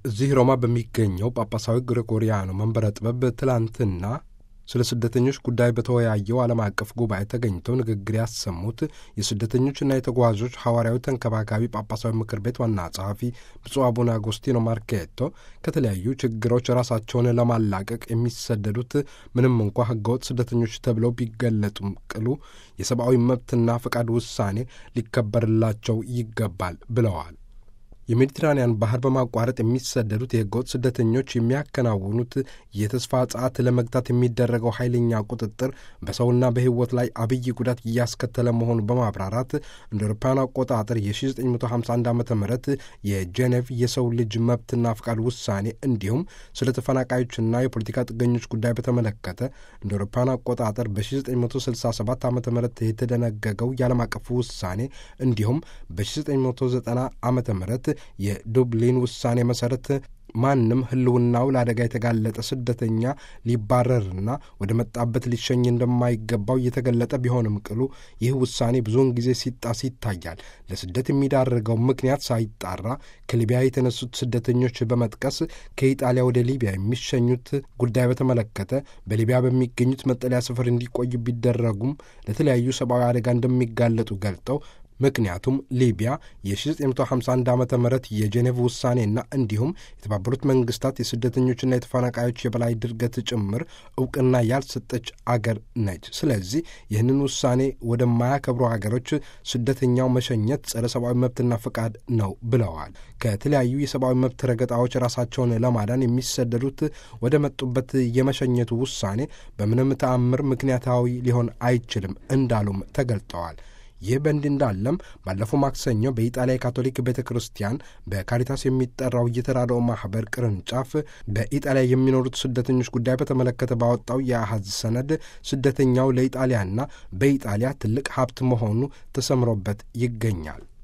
እዚህ ሮማ በሚገኘው ጳጳሳዊ ግሪጎሪያኖ መንበረ ጥበብ ትላንትና ስለ ስደተኞች ጉዳይ በተወያየው ዓለም አቀፍ ጉባኤ ተገኝተው ንግግር ያሰሙት የስደተኞችና የተጓዦች ሐዋርያዊ ተንከባካቢ ጳጳሳዊ ምክር ቤት ዋና ጸሐፊ ብፁዕ አቡነ አጎስቲኖ ማርኬቶ ከተለያዩ ችግሮች ራሳቸውን ለማላቀቅ የሚሰደዱት ምንም እንኳ ሕገወጥ ስደተኞች ተብለው ቢገለጡም ቅሉ የሰብአዊ መብትና ፈቃድ ውሳኔ ሊከበርላቸው ይገባል ብለዋል። የሜዲትራንያን ባህር በማቋረጥ የሚሰደዱት የህገወጥ ስደተኞች የሚያከናውኑት የተስፋ ጸዓት ለመግታት የሚደረገው ኃይለኛ ቁጥጥር በሰውና በሕይወት ላይ አብይ ጉዳት እያስከተለ መሆኑ በማብራራት እንደ አውሮፓውያን አቆጣጠር የ1951 ዓ ም የጄኔቭ የሰው ልጅ መብትና ፍቃድ ውሳኔ እንዲሁም ስለ ተፈናቃዮችና የፖለቲካ ጥገኞች ጉዳይ በተመለከተ እንደ አውሮፓውያን አቆጣጠር በ1967 ዓ ም የተደነገገው የዓለም አቀፉ ውሳኔ እንዲሁም በ1990 ዓ ም የዱብሊን ውሳኔ መሠረት ማንም ህልውናው ለአደጋ የተጋለጠ ስደተኛ ሊባረርና ወደ መጣበት ሊሸኝ እንደማይገባው እየተገለጠ ቢሆንም ቅሉ ይህ ውሳኔ ብዙውን ጊዜ ሲጣስ ይታያል። ለስደት የሚዳርገው ምክንያት ሳይጣራ ከሊቢያ የተነሱት ስደተኞች በመጥቀስ ከኢጣሊያ ወደ ሊቢያ የሚሸኙት ጉዳይ በተመለከተ በሊቢያ በሚገኙት መጠለያ ስፍር እንዲቆዩ ቢደረጉም ለተለያዩ ሰብአዊ አደጋ እንደሚጋለጡ ገልጠው ምክንያቱም ሊቢያ የ1951 ዓ ም የጄኔቭ ውሳኔና እንዲሁም የተባበሩት መንግስታት የስደተኞችና የተፈናቃዮች የበላይ ድርገት ጭምር እውቅና ያልሰጠች አገር ነች። ስለዚህ ይህንን ውሳኔ ወደማያከብሩ ሀገሮች ስደተኛው መሸኘት ጸረ ሰብአዊ መብትና ፈቃድ ነው ብለዋል። ከተለያዩ የሰብአዊ መብት ረገጣዎች ራሳቸውን ለማዳን የሚሰደዱት ወደ መጡበት የመሸኘቱ ውሳኔ በምንም ተአምር ምክንያታዊ ሊሆን አይችልም እንዳሉም ተገልጠዋል። ይህ በእንዲህ እንዳለም ባለፈው ማክሰኞ በኢጣሊያ የካቶሊክ ቤተ ክርስቲያን በካሪታስ የሚጠራው የተራድኦ ማኅበር ቅርንጫፍ በኢጣሊያ የሚኖሩት ስደተኞች ጉዳይ በተመለከተ ባወጣው የአሐዝ ሰነድ ስደተኛው ለኢጣሊያና በኢጣሊያ ትልቅ ሀብት መሆኑ ተሰምሮበት ይገኛል።